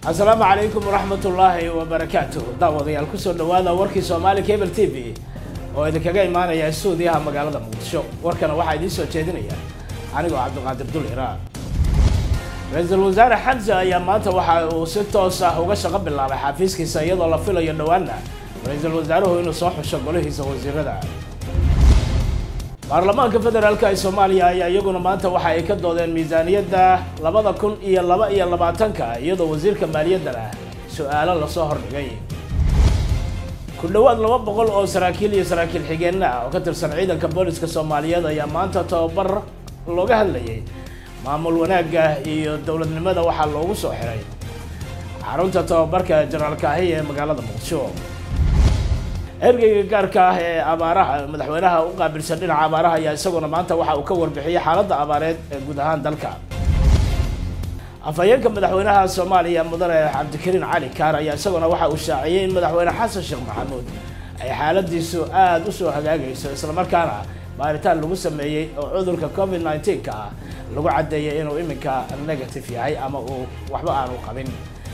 asalaamu calaykum waraxmat ullaahi wabarakaatuh daawadayaal kusoo dhawaada warkii soomaali cable t v oo idinkaga imaanaya stuudiyaha magaalada muqdisho warkana waxaa idiin soo jeedinaya anigoo cabdiqaadir dul iraan ra-iisul wasaare xamse ayaa maanta waxa uu si toos ah uga shaqo bilaabay xafiiskiisa iyadoo la filayo dhowaana ra-iisul wasaaruhu inuu soo xusho golihiisa wasiirada baarlamaanka federaalka ee soomaaliya ayaa iyaguna maanta waxa ay ka doodeen miisaaniyadda labada kun iyo laba iyo labaatanka iyadoo wasiirka maaliyaddana su-aalo lasoo hordhigay ku dhowaad laba boqol oo saraakiil iyo saraakiil xigeenna ah oo ka tirsan ciidanka booliska soomaaliyeed ayaa maanta tababar looga hadlayay maamul wanaagga iyo dowladnimada waxaa loogu soo xiray xarunta tababarka jenaraal kaahiy ee magaalada muqdisho ergeyga gaarka ah ee abaaraha madaxweynaha u qaabilsan dhinaca abaaraha ayaa isaguna maanta waxa uu ka warbixiyey xaaladda abaareed ee guud ahaan dalka afhayeenka madaxweynaha soomaaliya mudane cabdikariin cali kaar ayaa isaguna waxa uu shaaciyey in madaxweyne xasan sheekh maxamuud ay xaaladiisu aada u soo hagaagayso islamarkaana baaritaan lagu sameeyey oo cudurka covid nneteen-ka ah lagu caddeeyay inuu iminka negative yahay ama uu waxba aanu qabin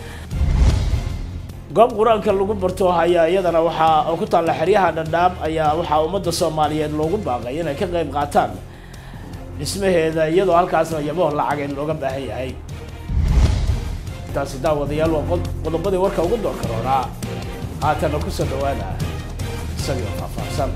goob qur-aanka lagu barto ayaa iyadana waxaa ku taalla xeryaha dhadhaab ayaa waxaa ummadda soomaaliyeed loogu baaqay inay ka qayb qaataan dhismaheeda iyadoo halkaasna yaboo lacageed looga baahan yahay intaasi daawadayaal waa qodobadii warka ugu doorka roonaa haatana kusoo dhawaada isagio faahfaahsan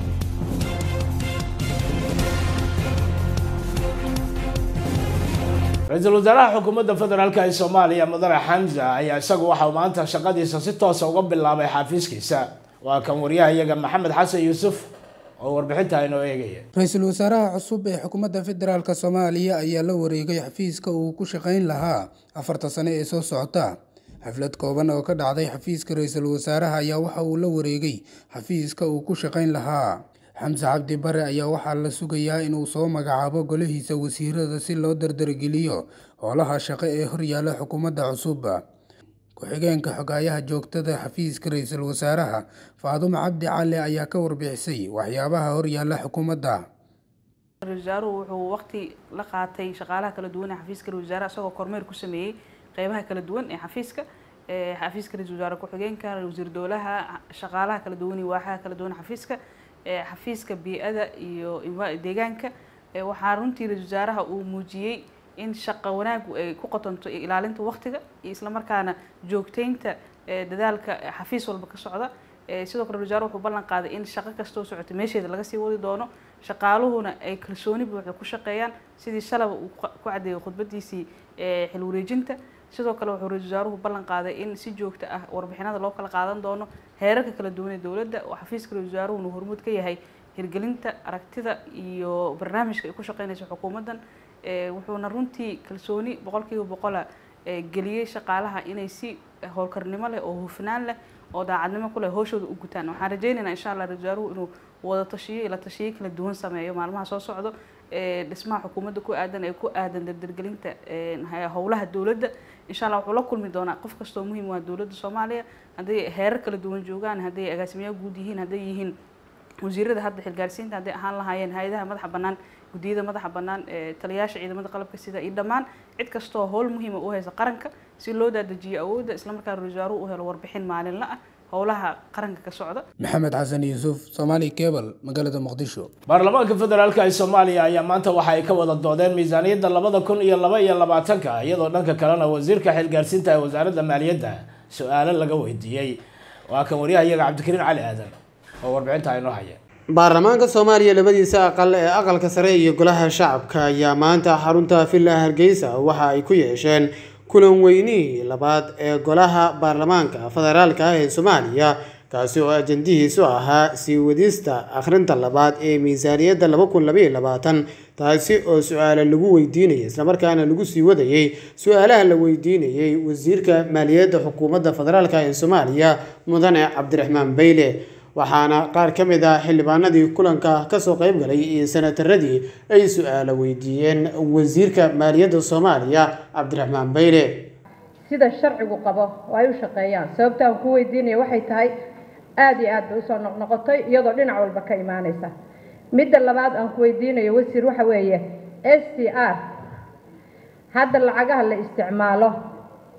ra-iisul wasaaraha xukuumadda federaalk ee soomaaliya mudane xamza ayaa isagu waxa uu maanta shaqadiisa si toosa uga bilaabay xafiiskiisa waa kan waryaha iyaga maxamed xasan yuusuf oo warbixinta inoo eegaya ra-iisul wasaaraha cusub ee xukuumadda federaalk soomaaliya ayaa la wareegay xafiiska uu ku shaqayn lahaa afarta sane ee soo socota xaflad kooban oo ka dhacday xafiiska ra-iisul wasaaraha ayaa waxa uu la wareegay xafiiska uu ku shaqayn lahaa xamse cabdi bare ayaa waxaa la sugayaa inuu soo magacaabo golihiisa wasiirada si loo dardargeliyo howlaha shaqo ee horyaala xukuumadda cusub ku-xigeenka xogaayaha joogtada xafiiska ra-iisul wasaaraha faadumo cabdi cali ayaa ka warbixisay waxyaabaha horyaala xukuumadda ra-isul wasaaruhu wuxuu waqti la qaatay shaqaalaha kala duwan ee xafiiska ra-isul wasaaraha isagoo kormeer ku sameeyey qeybaha kala duwan ee xafiiska xafiiska ra-isul wasaare ku-xigeenka wasiir dowlaha shaqaalaha kala duwan iyo waaxaha kala duwan xafiiska xafiiska bii-ada iyo deegaanka waxaa runtii ra-isul wasaaraha uu muujiyey in shaqo wanaagu ay ku qotonto ilaalinta waqtiga iyo islamarkaana joogteynta dadaalka xafiis walba ka socda sidoo kale ra-isul wasaare wuxuu ballan qaaday in shaqo kastoo socota meesheeda laga sii wadi doono shaqaaluhuna ay kalsooni buuxda ku shaqeeyaan sidii shalaba uu ku caddeeyay khudbadiisii xil wareejinta sidoo kale wuxuu ra-isul wasaaruhu ballan qaaday in si joogto ah warbixinada loo kala qaadan doono heerarka kala duwan ee dowladda oo xafiiska ra-isul wasaaruhuna hormuud ka yahay hirgelinta aragtida iyo barnaamijka ay ku shaqeynayso xukuumaddan wuxuuna runtii kalsooni boqolkiiba boqola geliyey shaqaalaha inay si howlkarnimo leh oo hufnaan leh oo daacadnimo ku leh howshooda u gutaan waxaan rajaynaynaa insha allah ra-isul wasaaruhu inuu wada tashiyo ila tashiyo kala duwan sameeyo maalmaha soo socdo dhismaha xukuumadda ku aadan ee ku aadan dardargelinta howlaha dowladda insha allah wuxuu la kulmi doonaa qof kastoo muhiim waa dowladda soomaaliya hadday heerar kala duwan joogaan hadday agaasimayaal guud yihiin hadday yihiin wasiirada hadda xilgaarsiinta hadday ahaan lahaayeen hay-adaha madaxa bannaan guddiyada madaxa bannaan taliyaasha ciidamada qalabka sida iyo dhammaan cid kastoo howl muhiima u haysa qaranka si loo daadajiyo awoodda islamarkaa ra-isul wasaaruhu u helo warbixin maalinla ah howlaha qaranka ka socda maxamed xasan yuusuf somaali cable magaalada muqdisho baarlamaanka federaalk ee soomaaliya ayaa maanta waxa ay ka wada doodeen miisaaniyadda labada kun iyo laba iyo labaatanka iyadoo dhanka kalena wasiirka xilgaarsiinta ee wasaaradda maaliyadda su-aalo laga weydiiyey waa kan waryaha iyaga cabdikariin cali aadan oo warbixinta aynoo haya baarlamaanka soomaaliya labadiisa aqal ee aqalka sare iyo golaha shacabka ayaa maanta xarunta villa hargeysa waxa ay ku yeesheen kulan weynihii labaad ee golaha baarlamaanka federaalka ah ee soomaaliya kaasi oo ajandihiisu ahaa sii wadista akhrinta labaad ee miisaaniyadda laba kun labaiyo labaatan taasi oo su-aalo lagu weydiinayay islamarkaana lagu sii wadayey su-aalaha la weydiinayey wasiirka maaliyadda xukuumadda federaalk ee soomaaliya mudane cabdiraxmaan beyle waxaana qaar ka mid ah xildhibaanadii kulanka kasoo qayb galay iyo sanataradii ay su-aalo weydiiyeen wasiirka maaliyadda soomaaliya cabdiraxmaan beyle sida sharcigu qabo oo ay u shaqeeyaan sababta aan ku weydiinaya waxay tahay aada iyo aad bay usoo noqnoqotay iyadoo dhinac walba ka imaanaysa midda labaad aan ku weydiinayo wasiir waxa weeye s t r hadda lacagaha la isticmaalo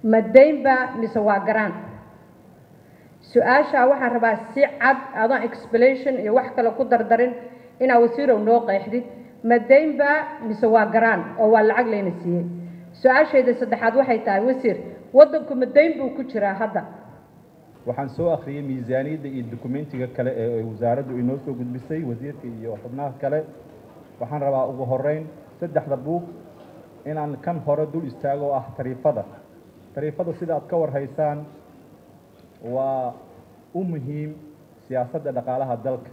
ma daynba mise waa garaan su-aashaa waxaan rabaa si cad adoon explanation iyo wax kale ku dardarin inaa wasiirow noo qeexdid ma daynba mise waa garaan oo waa lacag layna siiyey su-aashayda saddexaad waxay tahay wasiir waddanku ma dayn buu ku jiraa hadda waxaan soo akhriyey miisaaniyadda iyo dokumentiga kale ee wasaaraddu inoo soo gudbisay wasiirka iyo xubnaha kale waxaan rabaa ugu horeyn saddexda buug inaan kan hore dul istaago oo ah tariifada tariifada sida aad ka warhaysaan waa u muhiim siyaasadda dhaqaalaha dalka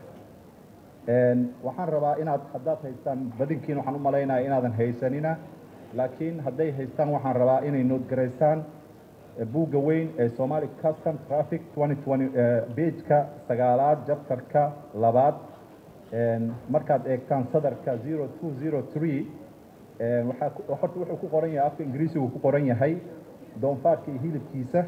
waxaan rabaa inaad haddaad haystaan badinkiin waxaan u malaynaya inaadan haysanina laakiin hadday haystaan waxaan rabaa inay noodgaraysaan buugga weyn ee somali custom traffic bejka sagaalaad jabtarka labaad markaad eegtaan sadarka zero two zero three waxaa horta wuxuu ku qoran yahay afka ingiriisigu ku qoran yahay doonfaarka iyo hilibkiisa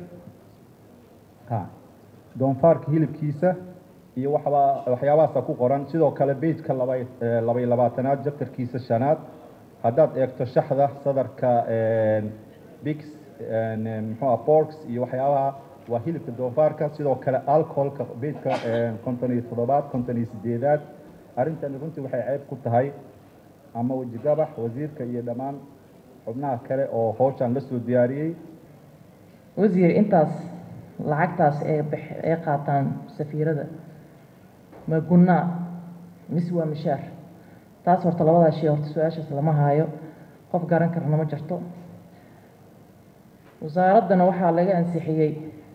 ha doonfaarka hilibkiisa iyo waxbaa waxyaabahaasa ku qoran sidoo kale bejka laba labay labaatanaad jabtarkiisa shanaad haddaad eegto shaxda sadarka bix muxuu borks iyo waxyaabaha waa hilibka doofaarka sidoo kale alcoholka bejka konton iyo toddobaad konton iyo sideedaad arrintani runtii waxay ceeb ku tahay ama wejigabax wasiirka iyo dhammaan xubnaha kale oo howshan la soo diyaariyey wasiir intaas lacagtaas ee bix ee qaataan safiirada ma gunnaa mise waa mishaar taas horta labadaa shay horta su-aashaas lama haayo qof garan karna ma jirto wasaaraddana waxaa laga ansixiyey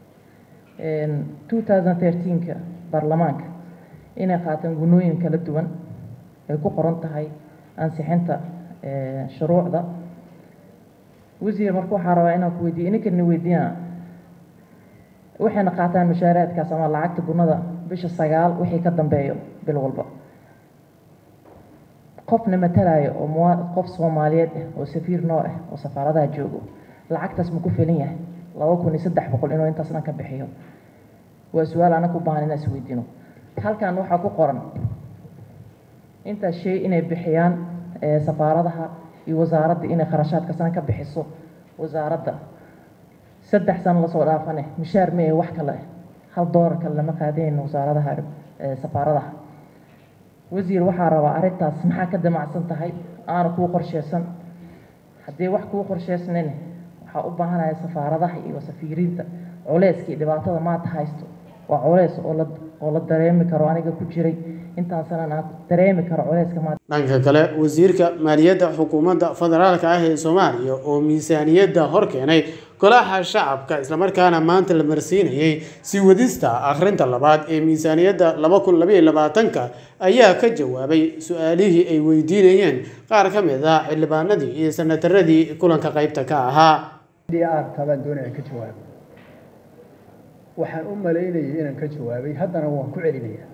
two thousand thirteenka baarlamaanka inay qaataan gunnooyin kala duwan ay ku qoran tahay ansixinta shuruucda wasiir marka waxaa rabaa inaan ku weydiiyo ininkan weydiina waxayna qaataan mashaaraadkaas ama lacagta gunnada bisha sagaal wixii ka dambeeyo bil walba qofna matalaayo oo mua qof soomaaliyeed ah oo safiir noo ah oo safaaradaha joogo lacagtaas ma ku filan yahay laba kun iyo saddex boqol inuu intaas dhan ka bixiyo waa su-aal anaga u baahan inaan is weydiino halkan waxaa ku qoran intaas shay inay bixiyaan safaaradaha iyo wasaaradda inay kharashaadka san ka bixiso wasaaradda saddex sano lasoo dhaafane mishaar ma ee wax kale hal doolar kale lama qaadayno wasaaradaha safaaradaha wasiir waxaa rabaa arrintaas maxaa ka damacsan tahay aana kuu qorsheysan haddii wax kuu qorsheysnayn waxaa u baahanaya safaaradaha iyo safiiriinta culeyska iyo dhibaatada maanta haysto waa culeys oo la oo la dareemi karo aniga ku jiray intaan sanan aan dareemi karo culeyska maanta dhanka kale wasiirka maaliyadda xukuumadda federaalka ah ee soomaaliya oo miisaaniyadda hor keenay golaha shacabka islamarkaana maanta la marsiinayay sii wadista akhrinta labaad ee miisaaniyadda laba kun labaiyo labaatanka ayaa ka jawaabay su-aalihii ay weydiinayeen qaar ka mid ah xildhibaanadii iyo sanataradii kulanka qaybta ka ahaa tabaan doonaya ka jawaabo waxaan u malaynayay inaan ka jawaabay haddana waan ku celinayaa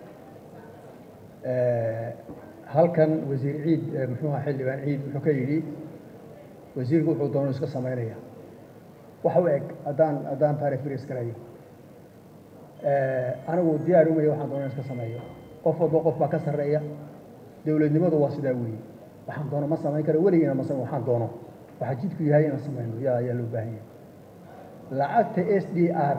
halkan wasiir ciid muxuu ahaa xildhibaan ciid wuxuu ka yidhi wasiirku wuxuu doono iska samaynaya wax u eg haddaan haddaan taarikh biris garayo anigu diyaar umaya waxaan doono iska sameeyo qof walba qof baa ka sarreeya dowladnimadu waa sidaa weeye waxaan doono ma samayn karo weligiina ma samayn waxaan doono waxaa jidku yahay inaan samayno yaa ayaa loo baahan yahay lacagta s d r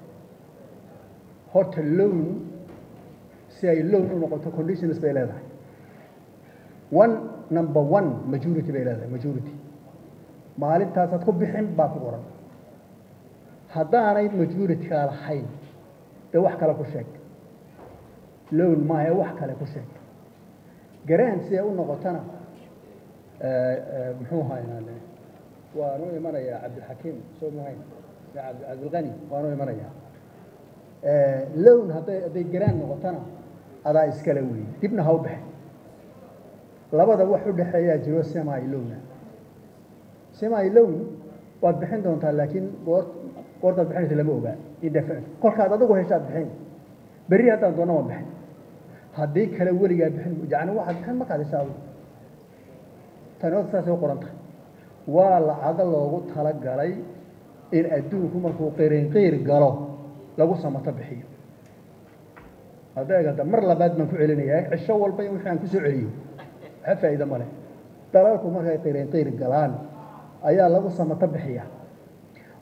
horta loan si ay loan u noqoto conditions bay leedahay one number one majority bay leedahay majority maalintaasaad ku bixin baa ku qoran haddaanay majority-kaa lahayn dee wax kale ku sheeg loan maaha wax kale ku sheeg garaan si ay u noqotona muxuu ahaa waanu imanayaa cabdilxakiim soo muhayn cabdilqani waanu imanayaa lown hadday hadday garaan noqotona adaa iskale weeye dibna ha u baxin labada wax u dhexeeyaa jiro semi lowna semi lown waad bixin doontaa laakiin goor goortaad bixinaysa lama ogaa indefinite kolkaad adigu heshaad bixin berri haddaan doona waan bixin haddii kale weligaa bixin yacni waxaad bixin markaad heshaa adigu tani horta saasay u qoran tahay waa lacago loogu talagalay in adduunku markuu qirinqiir galo lagu samato bixiyo hadda egada mar labaad baan ku celinayaa cisho walba in wixii aan kusoo celiyo waxa faa'iido ma leh dalalku markay qirinqiir galaan ayaa lagu samato bixiya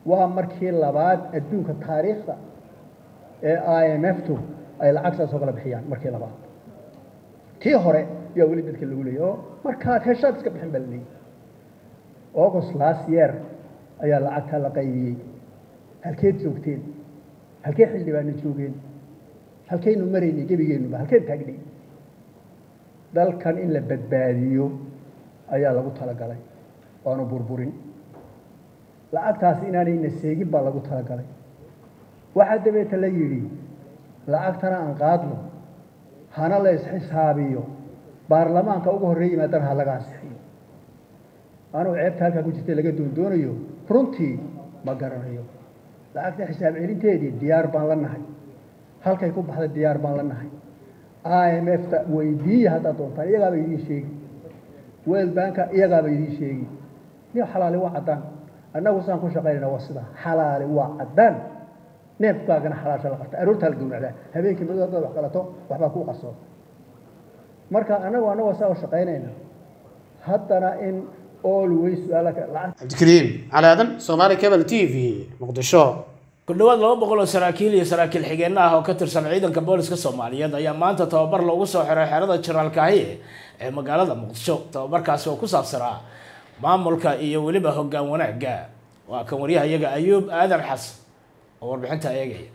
waa markii labaad adduunka taariikhda ee i m f tu ay lacag saas oo kala bixiyaan markii labaad tii hore yaa weli dadka lagu leeyay oo markaad heshaad iska bixin baa la leeyay august last year ayaa lacagtaa la qaybiyey halkeed joogteen halkee xildhibaana joogeen halkaynu maraynay gebigeennuba halkeen taagnay dalkan in la badbaadiyo ayaa lagu talagalay waanu burburin lacagtaas inaanayna seegin baa lagu talagalay waxaa dabeeta la yidhi lacagtana aan qaadno hana la isxisaabiyo baarlamaanka ugu horreey yimaadana ha laga ansixiyo anugu ceebta halkaa ku jirta laga doondoonayo runtii ma garanayo lacagta xisaab celinteedii diyaar baan la nahay halkay ku baxday diyaar baan la nahay i m f ta weydiiya haddaad doontaan iyagaaba idiin sheegi world banka iyagaaba idiin sheegi ni xalaali waa caddaan annagu saan ku shaqaynayna waa sidaa xalaali waa caddaan neefkaagana xalaasha la qabta aroortaa la gowracdaa habeenkii madu haddaad wax qalato waxbaa kuu qarsoon marka annagu annagoo saa u shaqaynayna haddana in always su-aala lacag cabdikariim cali aadan soomaali cable t v muqdisho ku dhowaad laba boqol oo saraakiil iyo saraakiil xigeenno ah oo ka tirsan ciidanka booliska soomaaliyeed ayaa maanta tababar loogu soo xiray xerada jenaraal kaahiye ee magaalada muqdisho tababarkaasi oo ku saabsanaa maamulka iyo weliba hoggaan wanaagga waa kan waryahayaga ayuub aadan xasan oo warbixinta eegaya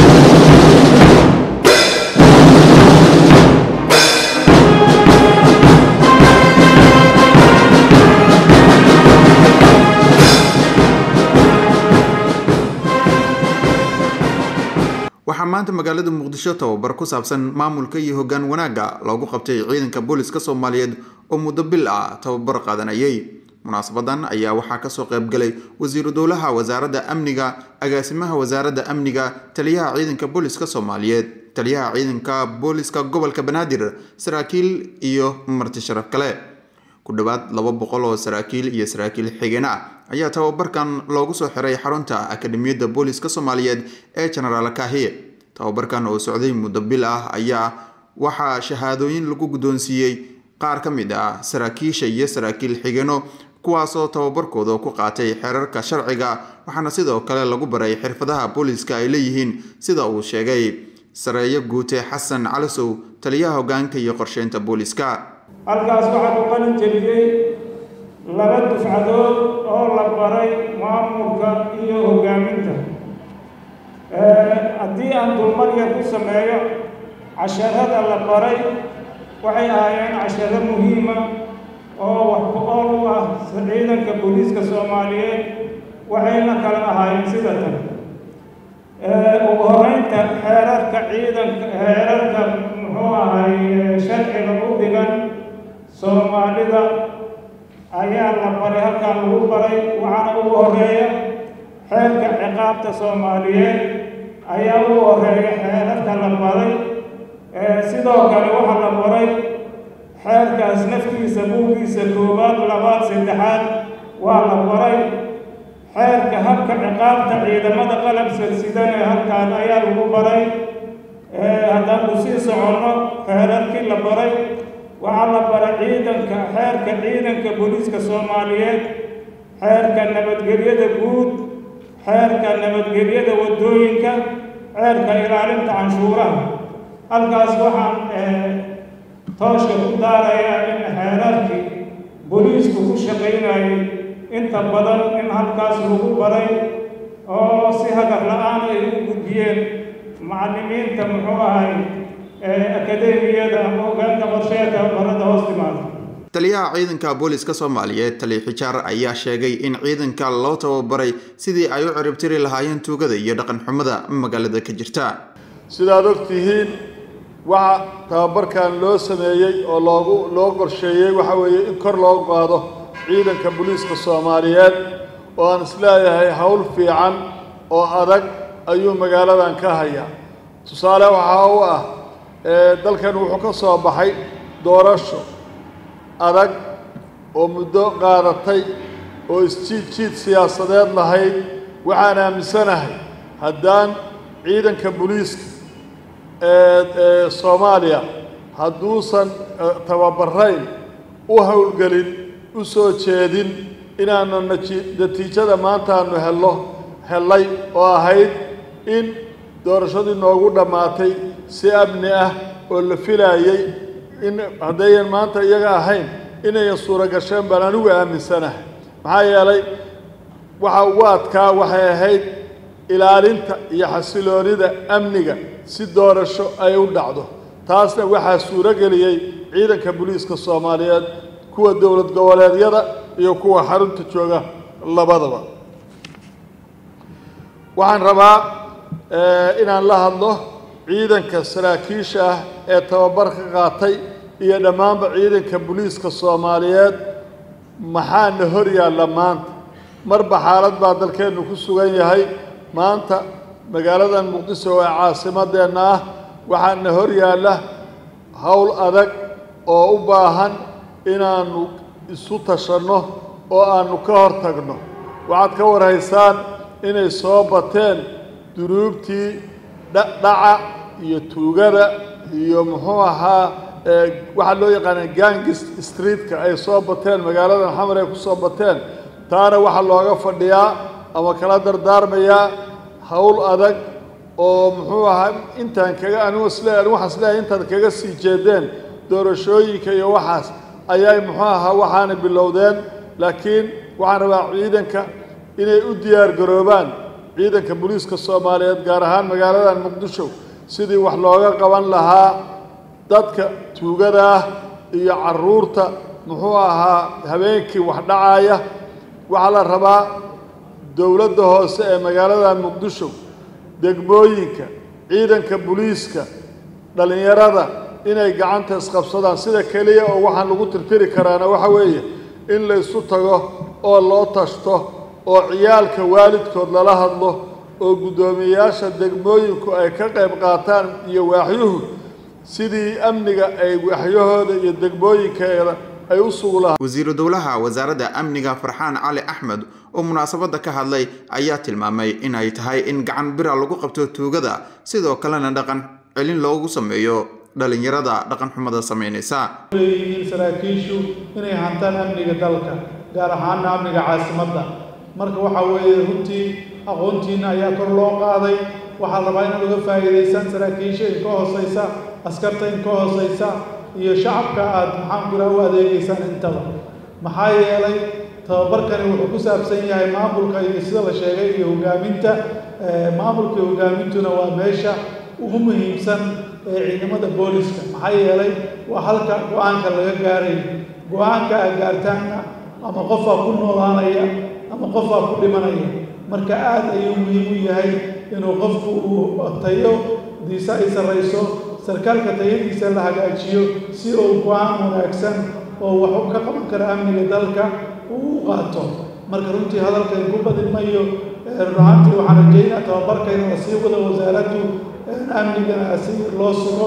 waxaa maanta magaalada muqdisho tababar ku saabsan maamulka iyo hoggaan wanaagga loogu qabtay ciidanka booliska soomaaliyeed oo muddo bil ah tababar qaadanayay munaasabadan ayaa waxaa kasoo qaybgalay wasiiru dowlaha wasaaradda amniga agaasimaha wasaaradda amniga taliyaha ciidanka booliska soomaaliyeed taliyaha ciidanka booliska gobolka banaadir saraakiil iyo marti sharaf kale ku dhowaad laba boqol oo saraakiil iyo saraakiil xigeen ah ayaa tababarkan loogu soo xiray xarunta akademiyadda booliska soomaaliyeed ee genaraal kahiye tababarkan oo socday muddo bil ah ayaa waxaa shahaadooyin lagu guddoonsiiyey qaar ka mid ah saraakiisha iyo saraakiil xigeeno kuwaasoo tababarkooda ku qaatay xeerarka sharciga waxaana sidoo kale lagu baray xirfadaha booliska ay leeyihiin sida uu sheegay sareeyo guute xasan calisow taliyaha hoggaanka iyo qorsheynta booliska halkaas waxaa ku qalin jebiyey laba dufcadood oo la baray maamulka iyo hoggaaminta haddii aan dulmarya ku sameeyo casharada la baray waxay ahaayeen casharo muhiima oo wax ku-ool u ah ciidanka booliiska soomaaliyeed waxayna kala ahaayeen sida tan ugu horeynta xeerarka ciidanka xeerarka muxuu ahay sharciga u dhigan soomaalida ayaa la baray halkaa lagu baray waxaana ugu horeeya xeerka ciqaabta soomaaliyeed ayaa ugu horeeya xeerarka la baray sidoo kale waxaa la baray xeerkaas naftiisa buuggiisa koowaad labaad saddexaad waa la baray xeerka habka ciqaabta ciidamada qalab silsidane halkaan ayaa lagu baray haddaan ku sii soconno xeerarkii la baray waxaa la baray ciidanka xeerka ciidanka booliiska soomaaliyeed xeerka nabadgelyada guud xeerka nabadgelyada waddooyinka xeerka ilaalinta canshuuraha halkaas waxaan tooshka ku daarayaa in xeerarkii booliisku ku shaqaynayay inta badan in halkaas lagu baray oo si hagar la-aan ay u gudbiyeen macallimiinta muxuu ahay akademiyada ama hoggaanka qorsheedka barada hoos timaada taliyaha ciidanka booliska soomaaliyeed tali xijaar ayaa sheegay in ciidanka loo tababaray sidii ay u ciribtiri lahaayeen tuugada iyo dhaqan xumada magaalada ka jirta sidaad og tihiin waxa tababarkan loo sameeyey oo loogu loo qorsheeyey waxa weeye in kor loo qaado ciidanka booliiska soomaaliyeed oo aan isleeyahay howl fiican oo adag ayuu magaaladan ka hayaa tusaale waxaa u ah dalkan wuxuu ka soo baxay doorasho adag oo muddo qaadatay oo isjiid jiid siyaasadeed lahayd waxaan aaminsanahay haddaan ciidanka booliiska ee soomaaliya hadduusan tababarayn u howlgelin u soo jeedin inaanu natiijada maanta aanu helno hellay oo ahayd in doorashadii noogu dhammaatay si amni ah oo la filaayey in haddayan maanta iyaga ahayn inayan suuro gasheen baan anigu aaminsanahay maxaa yeelay waxa ugu adkaa waxay ahayd ilaalinta iyo xasiloonida amniga si doorasho ay u dhacdo taasna waxaa suuro geliyey ciidanka booliiska soomaaliyeed kuwa dowlad goboleedyada iyo kuwa xarunta jooga labadaba waxaan rabaa inaan la hadlo ciidanka saraakiisha ah ee tababarka qaatay iyo dhammaanba ciidanka booliiska soomaaliyeed maxaana hor yaalla maanta marba xaalad baa dalkeennu ku sugan yahay maanta magaaladan muqdiso ee caasimadeenna ah waxaana hor yaalla howl adag oo u baahan inaannu isu tashanno oo aannu ka hor tagno waxaad ka warhaysaan inay soo bateen duruubtii dhaca iyo tuugada iyo muxuu ahaa waxaa loo yaqaana gangis streetka ay soo bateen magaaladan xamar ay ku soo bateen taana waxaa looga fadhiyaa ama kala dardaarmayaa howl adag oo muxuu ahaa intaan kaga anigu isle anigu waxaan isleeyahay intaad kaga sii jeedeen doorashooyinka iyo waxaas ayay muxuu ahaa waxaana bilowdeen laakiin waxaan rabaa ciidanka inay u diyaar garoobaan ciidanka booliiska soomaaliyeed gaar ahaan magaaladan muqdisho sidii wax looga qaban lahaa dadka tuugada ah iyo carruurta muxuu ahaa habeenkii wax dhacaya waxaa la rabaa dowladda hoose ee magaaladan muqdisho degmooyinka ciidanka booliiska dhallinyarada inay gacanta isqabsadaan sida keliya oo waxaan lagu tirtiri karaana waxa weeye in la isu tago oo loo tashto oo ciyaalka waalidkood lala hadlo oo guddoomiyeyaasha degmooyinku ay ka qayb qaataan iyo waaxyuhu sidii amniga ay waaxyahooda iyo degmooyinkeeda ay u sugu lahaa wasiiru dowlaha wasaaradda amniga farxaan cali axmed oo munaasabadda ka hadlay ayaa tilmaamay in ay tahay in gacan bira lagu qabto tuugada sidoo kalena dhaqan celin loogu sameeyo dhalinyarada dhaqan xumada samaynaysa leeyihiin saraakiishu inay hantaan amniga dalka gaar ahaana amniga caasimadda marka waxaa weeye runtii aqoontiina ayaa kor loo qaaday waxaa rabaa inaad uga faa'iidaysaan saraakiisha in ka hoosaysa askarta in ka hoosaysa iyo shacabka aad maxaan kuraa u adeegaysaan intaba maxaa yeelay tababarkani wuxuu ku saabsan yahay maamulka iyo sida la sheegay iyo hogaaminta maamulka iyo hogaamintuna waa meesha ugu muhiimsan ee ciidamada booliska maxaa yeelay waa halka go-aanka laga gaaray go-aanka aad gaartaanna ama qofaa ku noolaanaya ama qofaa ku dhimanaya marka aad ayuu muhiim u yahay inuu qofku uu tayo diisa ay sarrayso sarkaalka tayadiisa la hagaajiyo si uu go-aan wanaagsan oo wax ka qaban kara amniga dalka uu u qaato marka runtii hadalkan ku badin mayo runaantii waxaan rajeynaa tababarkayna la sii wada wasaaraddu amnigana si loo sugo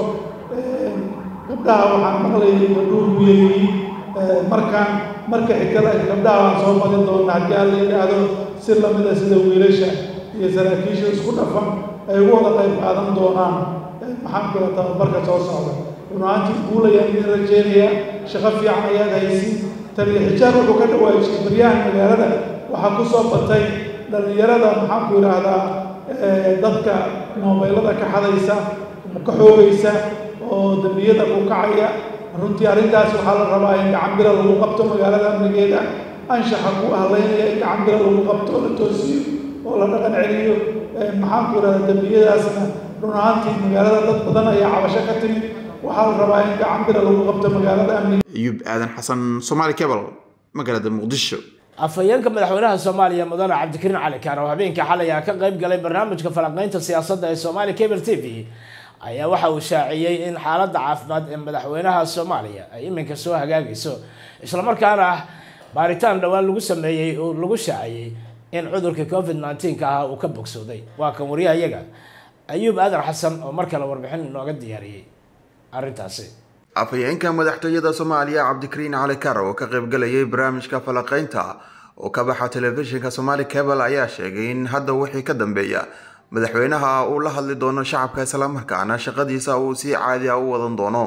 gabdhaha waxaan maqlayay gabdhuhu ku yeeyihiin markaan marka xigtada gabdhaha waan soo badin doona haddii aan la yidhaahdo si lamida sida wiilasha iyo saraakiisha isku dhafan ay ugu wada qayb qaadan doonaan maxaan kula tababarka soo socda runaantii guulayaan idin rajeynayaa shaqo fiican ayaad haysi taliya xijaar wuxuu ka dhawaajiyay baryahan magaalada waxaa ku soo batay dhallinyarada maxaanku yidhaahdaa dadka moobeylada ka xadaysa ka xoogaysa oo dembiyada ku kacaya runtii arrintaas waxaa la rabaa in gacan bira lagu qabto magaalada amnigeeda anshaxa ku hadlaynaya in gacan bira lagu qabto la toosiyo oo la dhaqan celiyo maxaanku yidhahdaa dembiyadaasna run ahaantii magaalada dad badan ayaa cabasho ka timid waxaa la rabaa in gacan bira lagu qabto magaalada amniga ayuub aadan xasan somaali cable magaalada muqdisho afhayeenka madaxweynaha soomaaliya mudane cabdikariin cali kaan oo habeenkii xalay ah ka qayb galay barnaamijka falanqeynta siyaasadda ee soomaali cable t v ayaa waxa uu shaaciyey in xaaladda caafimaad ee madaxweynaha soomaaliya ay iminka soo hagaagayso islamarkaana baaritaan dhowaan lagu sameeyey oo lagu shaaciyey in cudurka covid nneteen-ka ah uu ka bogsooday waa kan wariyahayaga ayuub aadan xasan oo mar kale warbixin inooga diyaariyey arrintaasi afhayeenka madaxtooyada soomaaliya cabdikariin cali kar oo ka qaybgalayay barnaamijka falaqeynta oo ka baxa telefishinka somaali cable ayaa sheegay in hadda wixii ka dambeeya madaxweynaha uu la hadli doono shacabka islamarkaana shaqadiisa uu si caadi ah u wadan doono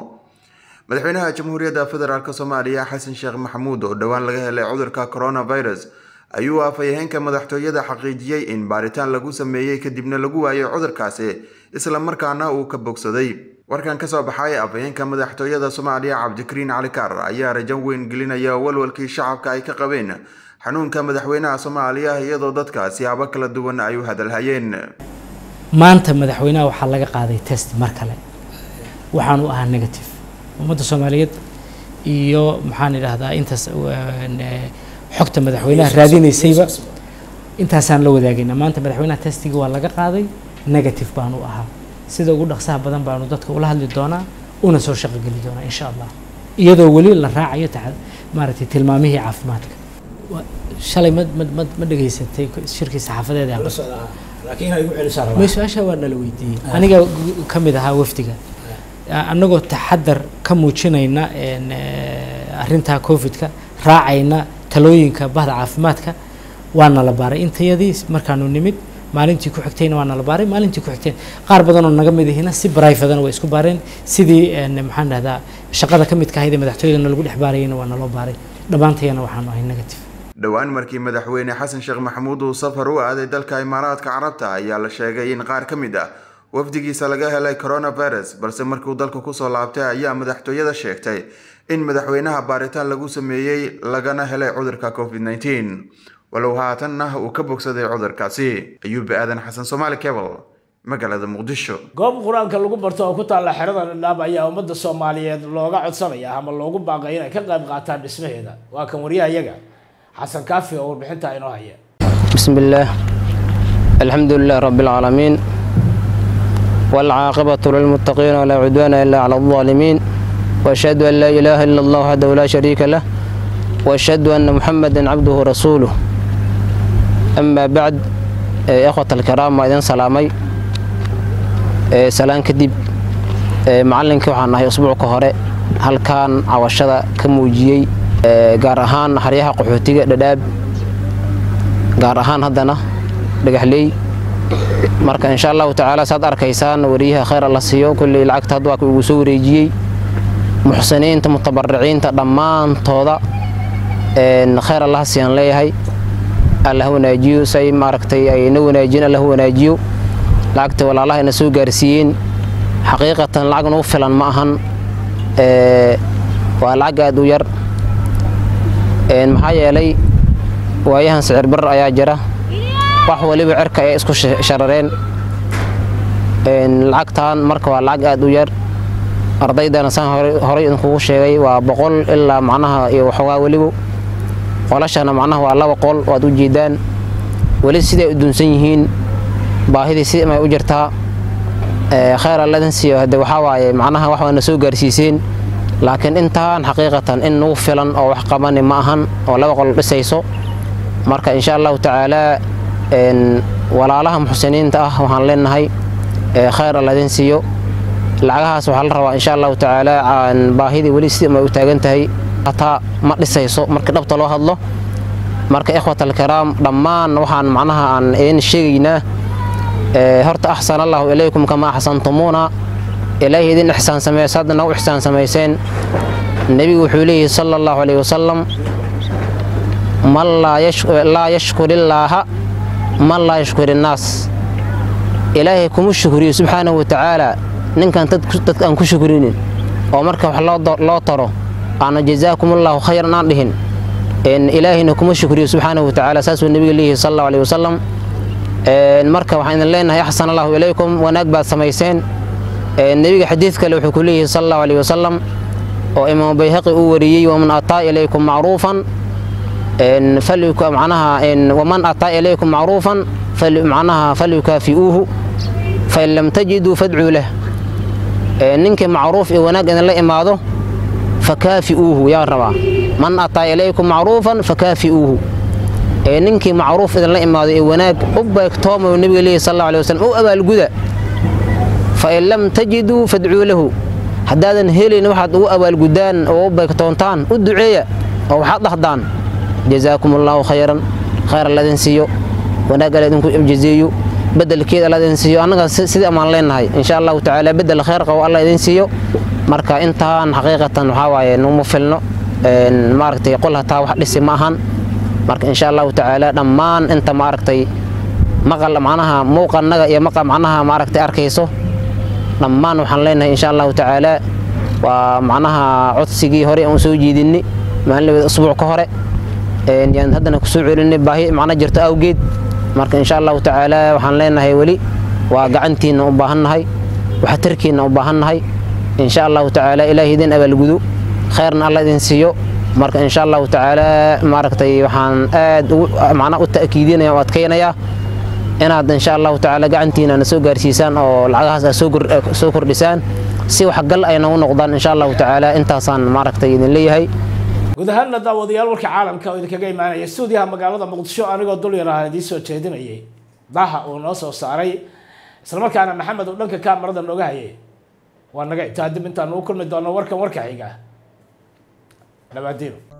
madaxweynaha jamhuuriyadda federaalk soomaaliya xasan sheekh maxamuud oo dhowaan laga helay cudurka coronavirus ayuu afhayeenka madaxtooyada xaqiijiyey in baaritaan lagu sameeyey kadibna lagu waayay cudurkaasi isla markaana uu ka bogsaday warkan ka soo baxay afhayeenka madaxtooyada soomaaliya cabdikariin cali kaar ayaa rajo weyn gelinaya walwalkii shacabka ay ka qabeen xanuunka madaxweynaha soomaaliya iyadoo dadka siyaabo kala duwan ay u hadalhayeen maanta madaxweynaha waxaa laga qaaday test mar kale waxaan u ahaa negative ummadda soomaaliyeed iyo maxaan idhaahdaa intaas xogta madaxweynaha raadinaysayba intaasaan la wadaagayna maanta madaxweynaha testigii waa laga qaaday negative baan u ahaa sida ugu dhaqsaha badan baanu dadka ula hadli doonaa una soo shaqogeli doonaa insha allah iyadoo weli la raacayo maaragtay tilmaamihii caafimaadka shalay ma ma ma ma dhegaysatay shirkii saxaafadeed ma su-aasha waa nala weydiiyey aniga ka mid ahaa wafdiga annagoo taxadar ka muujinayna arrintaa covidka raacayna talooyinka bahda caafimaadka waa nala baaray intayadii markaanu nimid maalintii ku xigtayna waa nala baaray maalintii ku xigtayna qaar badan oo naga mid ihina si brifadana way isku baareen sidii maxaan dhahdaa shaqada ka midka ahayd ee madaxtooyadana lagu dhex baarayana waa naloo baaray dhammaantayana waxaanu ahay negative dhowaan markii madaxweyne xasan sheekh maxamuud uu safar u aaday dalka imaaraadka carabta ayaa la sheegay in qaar ka mid ah wafdigiisa laga helay coronavirus balse markiuu dalka kusoo laabtay ayaa madaxtooyada sheegtay in madaxweynaha baaritaan lagu sameeyey lagana helay cudurka covid nteen walow haatanna uu ka bogsaday cudurkaasi ayuub aadan xasan soomaali cable magaalada muqdisho goob qur-aanka lagu barto oo ku taalla xerada dhadhaab ayaa ummadda soomaaliyeed looga codsanaya ama loogu baaqay inay ka qayb qaataan dhismaheeda waa kan waryahayaga xasan kaafi oo warbixintaa inoo haya بسم الله الحمد لله رب العالمين والعاقبة للمتقين ولا عدوان إلا على الظالمين وأشهد أن لا إله إلا الله وحده لا شريك له وأشهد أن محمدا عبده ورسوله أما بعد إيه، إخوة الكرام وإذن سلامي إيه، سلام كدب إيه، معلنك waxaan nahay usbuucka hore halkan cawashada ka muujiyey ee, gaar ahaan xeryaha qaxootiga dhadhaab gaar ahaan haddana dhagaxley marka insha allahu tacaala saad arkaysaan wariyaha khayr alla siiyo kulley lacagta hadda waa ka ugu soo wareejiyey muxsiniinta mutabariciinta dhammaantooda een, khayr allaha siiyaan leeyahay alla ha wanaajiyo say maaragtay ayna wanaajiyeen alla ha wanaajiyo lacagta walaalaha ina soo gaarsiiyeen xaqiiqatan lacag nagu filan ma ahan ee, waa lacag aad u yar Een, maxaa yeelay waayahan sicir barar ayaa jira wax waliba cirka ay isku sh- sharareen Een, lacagtan marka waa lacag aad u yar ardaydana saan hore- horey idinkugu sheegay waa boqol ilaa macnaha iyo waxoogaa weliba qolashana macnaha waa laba qol waad u jeedaan weli siday u dunsan yihiin baahidii si may u jirtaa Ee, khayr alladin siiyo hade waxaa waaye macnaha wax waana soo gaarsiiseen laakiin intaan xaqiiqatan in nagu filan oo wax qabani ma ahan oo laba qol dhisayso marka insha allahu tacaala een, walaalaha muxsiniinta ah waxaan leenahay ee, khayr alladin siiyo lacagahaas waxaa la rabaa insha allahu tacaala aan baahidii weli si may u taagan tahay hataa ma dhisayso marka dhabta loo hadlo marka ikhwat alkiraam dhammaan waxaan macnaha aan idin sheegaynaa ee, horta axsan allahu ilaykum kama axsantumuuna ilaahay idin ixsaan sameeyey hadda nagu ixsaan samayseen nebigu wuxuu leeyahay sala allahu alayhi wasalam man laa yash- laa yashkur illaaha man laa yashkur innaas ilaahay kuma shukriyo subxaanahu watacaala ninkan dad- dadka aan ku shukrinin oo marka wax loo do- loo taro aana jazaakum allahu khayran aan dhihin een, ilaahayna kuma shukriyo subxaanahu watacaala saasuu nebiga leeyahay sala allahu alayhi wasalam Een, marka waxaan idin leenahay axsan allahu ilaykum wanaag baad samayseen Een, nebiga xadiid kale wuxuu ku leeyahay sala allahu alayhi wasalam oo imaamu bayhaqi uu wariyey waman ataa ilaykum macruufan een, falyuka- macnaha een, waman ataa ilaykum macruufan fal- macnaha falyukaafi'uuhu fain lam tajiduu fadcuu lah Een, ninkii macruuf iyo wanaag idinla imaado fakaafi'uuhu yaa rabaa man ataa ilaykum macruufan fakaafi'uuhu ee ninkii macruuf idinla imaado ee wanaag u beegtoomayo nebiga leeyahy sal allahu alayhi wasallam u abaalguda fain lam tajiduu fadcuu lahu haddaadan helin waxaad ugu abaalgudaan oo u beegtoontaan u duceeya oo waxaad dhahdaan jazaakum allahu khayran khayr alladin siiyo wanaag alla idinku jazeeyo bedelkeed alla idin siiyo annaga si- sidii amaan leenahay insha allahu tacaala bedel khayr qabo alla idin siiyo marka intaan xaqiiqatan waxaa waaye numa filno Een, maaragtay qol hataa wax dhisi ma ahan marka insha allahu tacaala dhammaan inta maaragtay maqal macnaha muuqannaga iyo maqa macnaha maaragtay arkayso dhammaan waxaan leenahay insha allahu tacaala waa macnaha codsigii hore aan soo jeedinay maalin usbuuc ka hore yaan haddana kusoo celinay baahi macna jirto awgeed marka insha allahu tacaala waxaan leenahay weli waa gacantiinna u baahannahay waxtarkiinna u baahannahay insha allahu tacaala ilaahay idin abaalgudo khayrna alla idin siiyo marka insha allahu tacaala maaragtay waxaan aad macna u ta'kiidinaya oo adkaynayaa inaad insha allahu tacaala gacantiina na soo gaarsiisaan oo lacagahaas aad soo kordhisaan si waxgal ayna u noqdaan insha allahu tacaala intaasaan maaragtay idin leeyahay guud ahaanna daawadayaal warka caalamka oo idinkaga imaanaya stuudiyaha magaalada muqdisho anigoo dul yar ah idiin soo jeedinayay daha uu noo soo saaray islamarkaana maxamed uu dhanka kaamarada nooga hayay waa naga intaa dib intaan ugu kulmi doono warkan warka xiga dhawaadiino